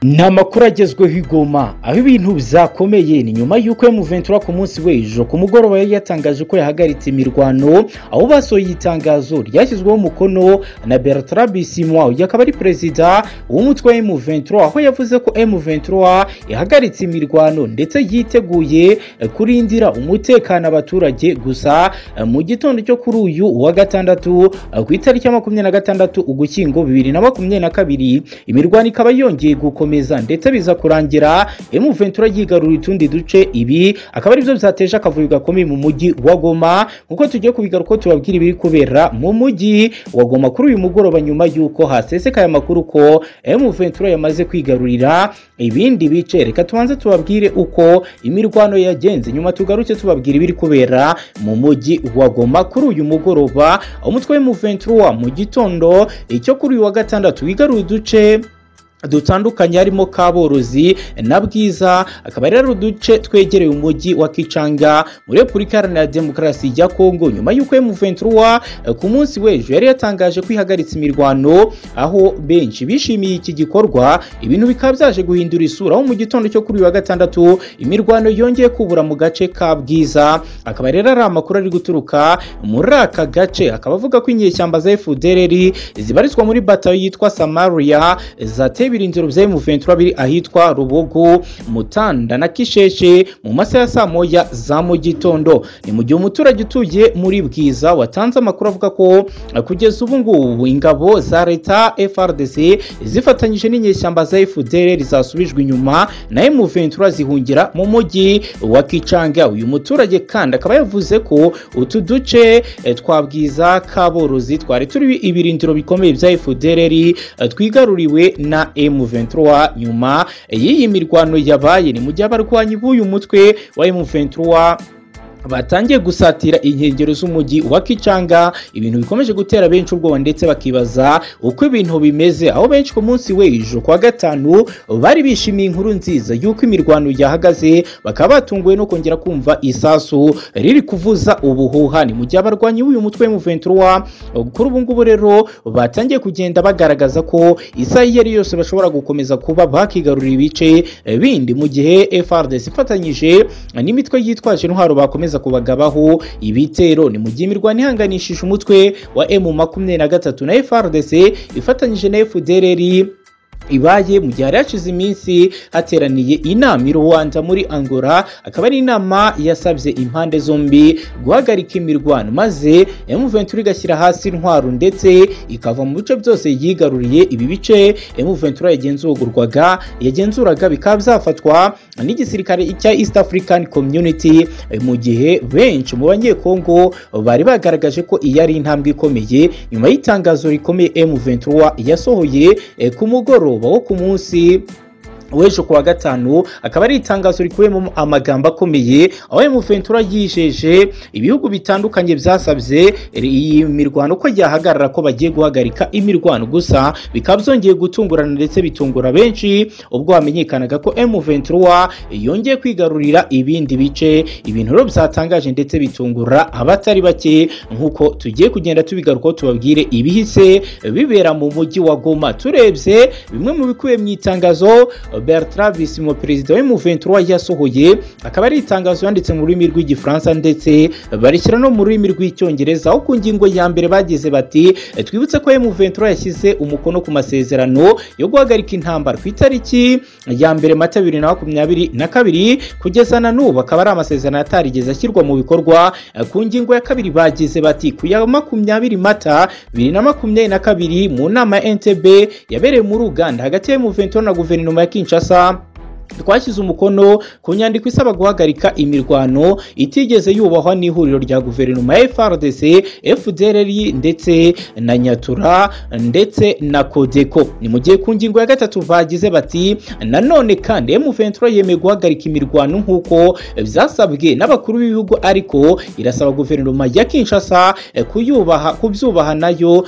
ni amakuru agezweho i Goma aho ibintu bizakomeye ni nyuma y'uko Ventura ku munsi w'ejo ku mugoroba yari yatangaje ko yahagaritse imirwano aho basohoye itangazo ryashyizweho umukono na Bertrand Bisimwa uyu akaba ari perezida w'umutwe wa Ventura aho yavuze ko Ventura ihagaritse imirwano ndetse yiteguye kurindira umutekano abaturage gusa mu gitondo cyo kuri uyu wa gatandatu ku itariki ya makumyabiri na gatandatu ugushyingo bibiri na makumyabiri na kabiri imirwano ikaba yongeye gukomeza ndetse biza kurangira Ventura yigarura utundi duce ibi akaba aribyo byateje akavuyo gakomeye mu mujyi wa Goma kuko tugiye kubigaruka tubabwira ibiri kubera mu mujyi wa Goma kuri uyu mugoroba nyuma y'uko hasesekaye amakuru ko Ventura yamaze kwigarurira ibindi bice reka tubanze tubabwire uko imirwano yagenze nyuma tugaruke tubabwira ibiri kubera mu mujyi wa Goma kuri uyu mugoroba umutwe Ventura mu gitondo icyo kuri uyu wa gatandatu wigarura uduce dutandukanye harimo kaborozi na bwiza akaba ari uduce twegereye umujyi wa kicanga muri repubulika iharanira demokarasi ya kongo nyuma y'uko Ventura ku munsi w'ejo yari yatangaje ko ihagaritse imirwano aho benshi bishimiye iki gikorwa ibintu bikaba byaje guhindura isura aho mu gitondo cyo kuri uyu wa gatandatu imirwano yongeye kubura mu gace ka bwiza akaba rero ari amakuru ari guturuka muri aka gace akaba avuga ko inyeshyamba za fdrr zibarizwa muri batayo yitwa samaria zateye ibirindiro bya Ventura biri ahitwa rubugu mutanda na kisheshe mu masaha ya saa moya za mu gitondo ni mu gihe umuturage utuye muri bwiza watanze amakuru avuga ko kugeza ubu ngubu ingabo za leta frdc zifatanyije n'inyeshyamba za fdr zasubijwe inyuma na Ventura zihungira mu mujyi wa kicanga uyu muturage kandi akaba yavuze ko utu duce twa bwiza kaborozi twari turi ibirindiro bikomeye bya fdr twigaruriwe na M23 nyuma y'iyi mirwano yabaye ni mu gihe abarwanyi b'uyu mutwe wa M23 batangiye gusatira inkengero z'umujyi wa Kicanga ibintu bikomeje gutera benshi ubwoba ndetse bakibaza uko ibintu bimeze aho benshi ku munsi w'ejo kuwa gatanu bari bishimiye inkuru nziza y'uko imirwano yahagaze bakaba batunguwe no kongera kumva isasu riri kuvuza ubuhuha ni mu gihe abarwanyi b'uyu mutwe Ventura kuri ubu ngubu rero batangiye kugenda bagaragaza ko isaha iyo ari yose bashobora gukomeza kuba bakigarurira ibice bindi mu gihe FRDC ifatanyije n'imitwe yitwaje intwaro bakomeza kubagabaho ibitero ni mu gihe imirwano ihanganishije umutwe wa emu makumyabiri na gatatu na FRDC ifatanyije na FDLR ibaye mu gihe hari hashize iminsi hateraniye inama i Rwanda muri Angola akaba ari inama yasabye impande zombi guhagarika imirwano maze Ventura igashyira hasi intwaro ndetse ikava mu bice byose yigaruriye ibi bice Ventura yagenzurwaga yagenzuraga bikaba byafatwa n'igisirikare cya East African Community mu gihe benshi mu banyekongo bari bagaragaje ko iyi ari intambwe ikomeye nyuma y'itangazo rikomeye Ventura yasohoye ku mugoroba wo ku munsi w'ejo kuwa gatanu akaba ari itangazo rikubiyemo amagambo akomeye aho Ventura yijeje ibihugu bitandukanye byasabye iyi mirwano ko yahagarara ko bagiye guhagarika imirwano gusa bikaba byongeye gutungurana ndetse bitungura benshi ubwo hamenyekanaga ko Ventura yongeye kwigarurira ibindi bice ibintu rero byatangaje ndetse bitungura abatari bake nk'uko tugiye kugenda tubigarukaho tubabwire ibihise bibera mu mujyi wa Goma turebye bimwe mu bikubiye mu itangazo Bertrand Bisimwa perezida wa Ventura yasohoye akaba ari itangazo yanditse mu rurimi rw'igifaransa ndetse barishyira no mu rurimi rw'icyongereza aho ku ngingo ya mbere bagize bati twibutse ko Ventura yashyize umukono ku masezerano yo guhagarika intambara ku itariki ya mbere mata bibiri na makumyabiri na kabiri kugeza na n'ubu akaba ari amasezerano atarigeze ashyirwa mu bikorwa ku ngingo ya kabiri bagize bati ku ya makumyabiri mata bibiri na makumyabiri na kabiri mu nama ya NTB yabereye muri Uganda hagati ya Ventura na guverinoma ya Kinshasa Kinshasa twashyize umukono ku nyandiko isaba guhagarika imirwano itigeze yubahwa n'ihuriro rya guverinoma ya FRDC, FDLR ndetse na Nyatura ndetse na Kodeko. Ni mu gihe ku ngingo ya gatatu bagize bati nanone kandi M23 yemeye guhagarika imirwano nk'uko byasabwe n'abakuru b'ibihugu ariko irasaba guverinoma ya Kinshasa kuyubaha kubyubaha nayo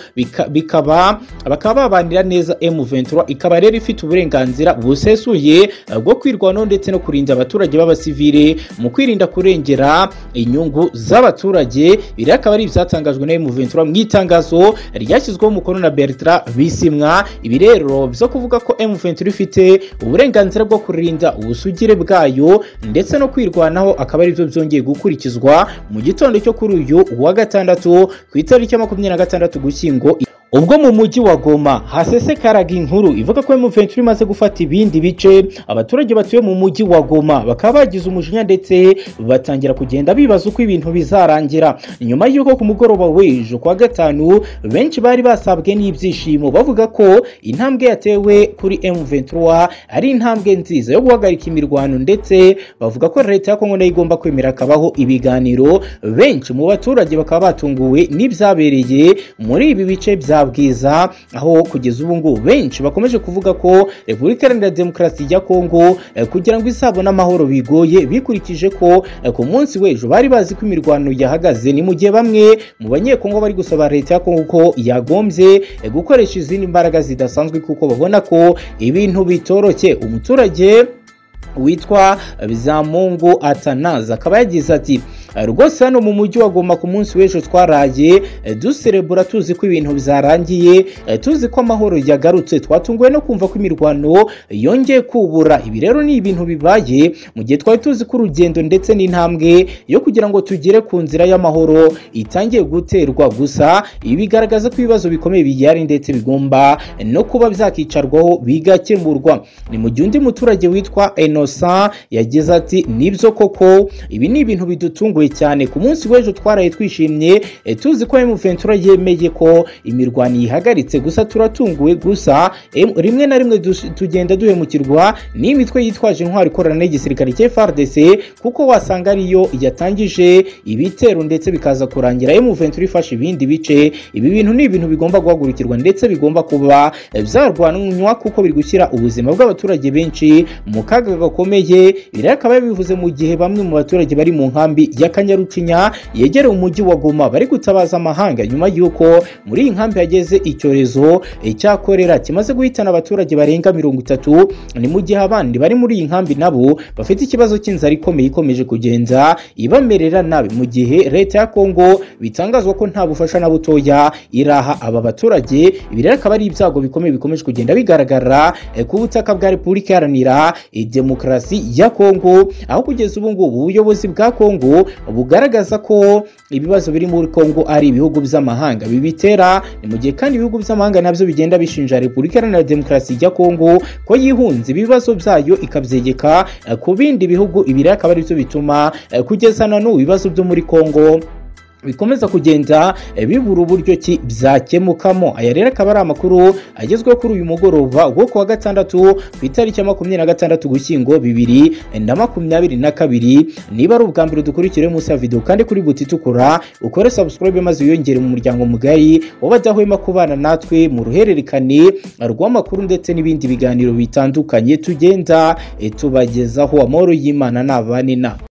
bikaba bakaba babanira neza M23 ikaba rero ifite uburenganzira busesuye rwo kwirwanaho ndetse no kurinda abaturage b'abasivile mu kwirinda kurengera inyungu z'abaturage biri akaba ari ibyatangajwe na M23 mu itangazo ryashyizweho umukono na Bertrand Bisimwa ibi rero byo kuvuga ko M23 ifite uburenganzira bwo kurinda ubusugire bwayo ndetse no kwirwanaho akaba ari byo byongeye gukurikizwa mu gitondo cyo kuri uyu wa gatandatu ku itariki ya makumyabiri na gatandatu gushyingo ubwo mu mujyi wa goma hasesekaraga inkuru ivuga ko M23 imaze gufata ibindi bice abaturage batuye mu mujyi wa goma bakaba bagize umujinya ndetse batangira kugenda bibaza uko ibintu bizarangira nyuma y'uko ku mugoroba w'ejo kuwa gatanu benshi bari basabwe n'ibyishimo bavuga ko intambwe yatewe kuri M23 ari intambwe nziza yo guhagarika imirwano ndetse bavuga ko leta ya Kongo nayo igomba kwemera akabaho ibiganiro benshi mu baturage bakaba batunguwe n'ibyabereye muri ibi bice bya bwiza aho kugeza ubu ngubu benshi bakomeje kuvuga ko repubulika iharanira demokarasi ya kongo kugira ngo izabone amahoro bigoye bikurikije ko ku munsi w'ejo bari bazi ko imirwano yahagaze ni mu gihe bamwe mu banyekongo bari gusaba leta ya kongo ko yagombye gukoresha izindi mbaraga zidasanzwe kuko babona ko ibintu bitoroshye umuturage witwa bizamungu atanaza akaba yagize ati rwose hano mu mujyi wa Goma ku munsi w'ejo twaraye duserebura tuzi ko ibintu byarangiye tuzi ko amahoro yagarutse twatunguwe no kumva ko imirwano yongeye kubura ibi rero ni ibintu bibaye mu gihe twari tuzi ko urugendo ndetse n'intambwe yo kugira ngo tugere ku nzira y'amahoro itangiye guterwa gusa ibi bigaragaza ko ibibazo bikomeye bigihari ndetse bigomba no kuba byakicarwaho bigakemurwa ni mu gihe undi muturage witwa enosa yagize ati nibyo koko ibi ni ibintu bidutunguye cyane ku munsi w'ejo twaraye twishimye tuzi ko M23 yemeye ko imirwano ihagaritse gusa turatunguwe gusa rimwe na rimwe tugenda duhemukirwa n'imitwe yitwaje intwari ikorana n'igisirikare cya FARDC kuko wasanga ariyo yatangije ibitero ndetse bikaza kurangira M23 ifashe ibindi bice ibi bintu ni ibintu bigomba guhagurukirwa ndetse bigomba kuba byarwanwa kuko biri gushyira ubuzima bw'abaturage benshi mu kaga gakomeye biri akaba yabivuze mu gihe bamwe mu baturage bari mu nkambi ya kanyarucinya yegereye umujyi wa goma bari gutabaza amahanga nyuma y'uko muri iyi nkambi hageze icyorezo cya korera kimaze guhitana abaturage barenga mirongo itatu ni mu gihe abandi bari muri iyi nkambi nabo bafite ikibazo cy'inzara ikomeye ikomeje kugenza ibamerera nabi mu gihe leta ya kongo bitangazwa ko nta bufasha na butoya iraha aba baturage ibi rero akaba ari ibyago bikomeye bikomeje kugenda bigaragara ku butaka bwa repubulika iharanira demokarasi ya kongo aho kugeza ubu ngubu ubuyobozi bwa kongo bugaragaza ko ibibazo biri muri Kongo ari ibihugu by'amahanga bibitera ni mu gihe kandi ibihugu by'amahanga nabyo bigenda bishinja Repubulika Iharanira Demokarasi ya Kongo ko yihunze ibibazo byayo ikabyegeka ku bindi bihugu ibiri akaba ari byo bituma kugeza na n'ubu ibibazo byo muri Kongo bikomeza kugenda bibura uburyo ki byakemukamo aya rero akaba ari amakuru agezweho kuri uyu mugoroba wo kuwa gatandatu ku itariki ya makumyabiri na gatandatu gushyingo bibiri na makumyabiri na kabiri niba ari ubwa mbere dukurikire munsi ya videwo kandi kuri buti itukura ukore subscribe maze wiyongere mu muryango mugari w'abadahwema kubana natwe mu ruhererekane rw'amakuru ndetse n'ibindi biganiro bitandukanye tugenda tubagezaho amahoro y'imana nabane na